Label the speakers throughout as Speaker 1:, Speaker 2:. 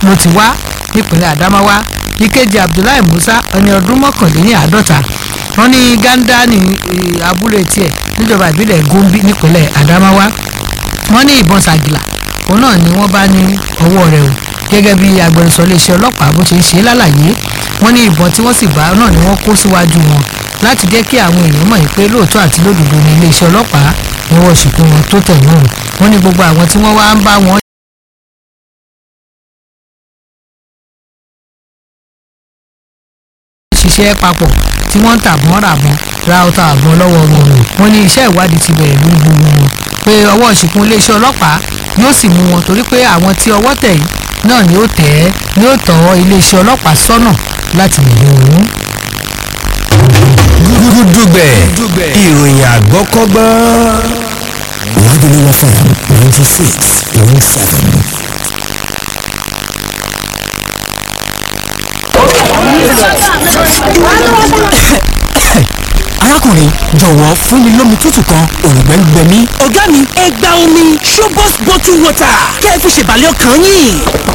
Speaker 1: ló ti wá nípínlẹ̀ Adamawa ìkejì Abdullahi Musa ẹni ọdún mọ́kànléníàádọ́ta wọ́n ní Ganda ní eh, abúlé tiẹ̀ níjọba ìbílẹ̀ Gombe nípínlẹ̀ Adamawa wọ́n ní ìbọn ṣàgìlà òun náà ni wọ́n bá ní ọwọ́ rẹ̀ o gẹ́gẹ́ bí agbẹnusọ iléeṣẹ́ ọlọ́pàá bó ṣe ń ṣe lálàyé wọ́n ní ìbọn tí wọ́n sì bá náà ni wọ́n kó síwájú wọn láti jẹ́ kí àwọn èèyàn mọ̀ pé lóòótọ́ àti lódodo ní iléeṣẹ́ ọlọ́pàá ni wọ́n ṣìkú wọn tó tẹ̀ wọ́n o wọ́n ní gbogbo àwọn tí wọ́n wá ń bá wọn ṣiṣẹ́ papọ̀ tí wọ́n ń tàbọ̀n ràbọ̀n ra ọta àbọ̀n lọ́wọ́ wọn o wọ́n ní iṣẹ́ ìwádìí ti bẹ̀rẹ̀ lórí gbogbo wọn pé ọwọ́ ìṣìkún iléeṣẹ́ ọlọ́pàá yóò sì mú wọn torí pé àwọn tí ọwọ́ tẹ̀ yìí náà ni ó tẹ̀ ẹ́ ni ó tọ́ iléeṣẹ́ ọlọ́pàá sọ́nà láti lè lò ó.
Speaker 2: gúdúgbẹ̀ ìròyìn àgbọ́kọ́gbọ́n. Lagelu FM ninety six point seven. arákùnrin jọ̀wọ́ fún mi lómi tútù kan òrùngbẹ́ ń gbẹ mí.
Speaker 3: ọ̀gá mi ẹ gba omi Shobos bottle water kẹ́ ẹ fi ṣèbàlẹ̀ ọkàn yín.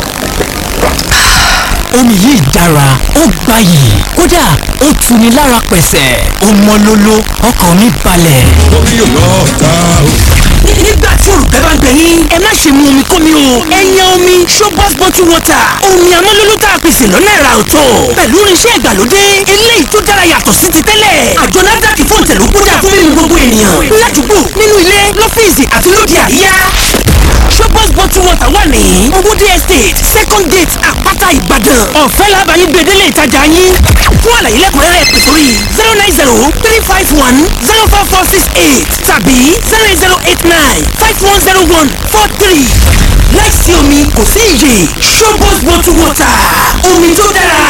Speaker 2: omi yìí dára ó gbayì kódà ó tuni lára pẹ̀sẹ̀ ó mọ́ lóló ọkàn mi balẹ̀.
Speaker 4: omi yóò lọ ta o.
Speaker 3: nígbà tí olùgbẹ́ bá ń gbẹ yín ẹ má ṣe mu omi kómi o ẹ yan omi Shobos bottle water omi amọ́lóló tá a pèsè lọ́nà ẹ̀rà ọ̀tọ̀ pẹ̀lú irinṣẹ́ ìgbàlódé eléyìí tó dára yàtọ̀ sí ti tẹ́lẹ̀ àjọ NAFDAC fún ìtẹ̀lú kódà fún mímu gbogbo ènìyàn ládùúgbò nínú ilé lọ́fíìsì àti lóde àríyá Shobos bottle water wà ní owóde estate second gate àpáta ìbàdàn ọ̀fẹ́ làbàyí gbèdélé ìtajà yín fún àlàyé lẹ́kùnrẹ́rẹ́ pè sórí zero nine zero three five one zero four four six eight tàbí zero eight zero eight nine five one zero one four three láìsí omi kò sí iyè Shobos bottle water omi tó dára.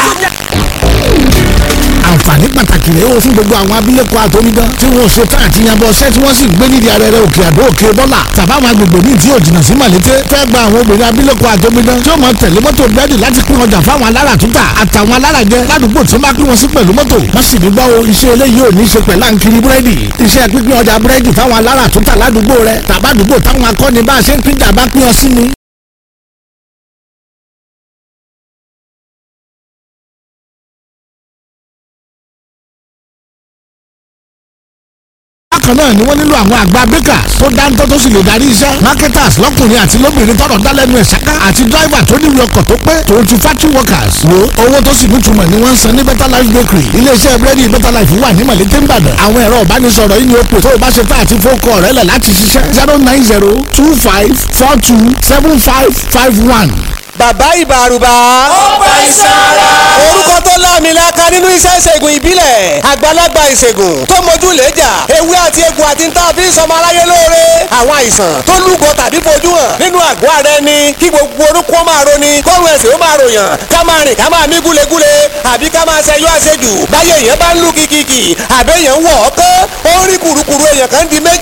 Speaker 5: àǹfààní pàtàkì rèé o fún gbogbo àwọn abilékọ àtọmídán tí wọn ò ṣe tán àti yanbọ ọṣẹ tí wọn sì ń gbé nídìí arẹrẹ òkè àdó òkè bọlà tàbáwọn agbègbè míì tí yóò jìnnà sí màlété fẹ́ gba àwọn obìnrin abilékọ àtọmídán tí ó máa tẹ̀lé mọ́tò búrẹ́dì láti pín ọjà fáwọn alára tútà àtàwọn alára jẹ ládùúgbò tí wọ́n bá pín wọn sí pẹ̀lú mọ́tò wọ́n sì ní gbọ́ o iṣẹ́ eléyìí ò ní ṣe pẹ̀lú àǹkiri búrẹ́dì iṣẹ́ pínpín ọjà búrẹ́dì fáwọn alára tútà ládùúgbò rẹ tàbádùúgbò táwọn akọ́ni bá a ṣe ń pín jà bá pín ọ sí ni bákan náà ni wọ́n nílò àwọn àgbà bakers tó dáńtọ́ tó sì lè darí iṣẹ́ marketers lọ́kùnrin àti lóbìnrin tọrọ dálẹ́nu ẹ̀ ṣáká àti driver tó níwèé ọkọ̀ tó pé tòun ti factory workers wo owó tó sì nítumọ̀ ni wọ́n ń san ní better life bakery iléeṣẹ́ búrẹ́dì better life wà ní mọ̀lẹ́tẹ̀ ìbàdàn àwọn ẹ̀rọ ìbánisọ̀rọ̀ yìí ni ó pè tó o bá ṣe tá àti fókọ̀ rẹ̀ lẹ̀ láti ṣiṣẹ́ zero nine zero two five four two seven five five one.
Speaker 6: bàbá ìbàrùbà.
Speaker 7: ó bá iṣan ara.
Speaker 6: orúkọ tó láàmìlaka nínú iṣẹ́ ìṣègùn ìbílẹ̀ àgbàlagbà ìṣègùn tó mójú lẹ́jà ewé àti egbò àti níta fi ń sọmọ aráyé lóore àwọn àìsàn tó lúgọ tàbí fojú hàn nínú àgọ́ ara ẹni kí gbogbo orúkọ máa roni kọ́run ẹ̀sìn ó máa ròyàn ká máa rìn ká máa mí gúlegúle àbí ká máa ṣẹyọ àṣejù báyé èèyàn bá ń lù kìkìkì àbẹ́yẹn wọ̀ ọ́ kán ó ń rí kùrukùru èèyàn kan di méjì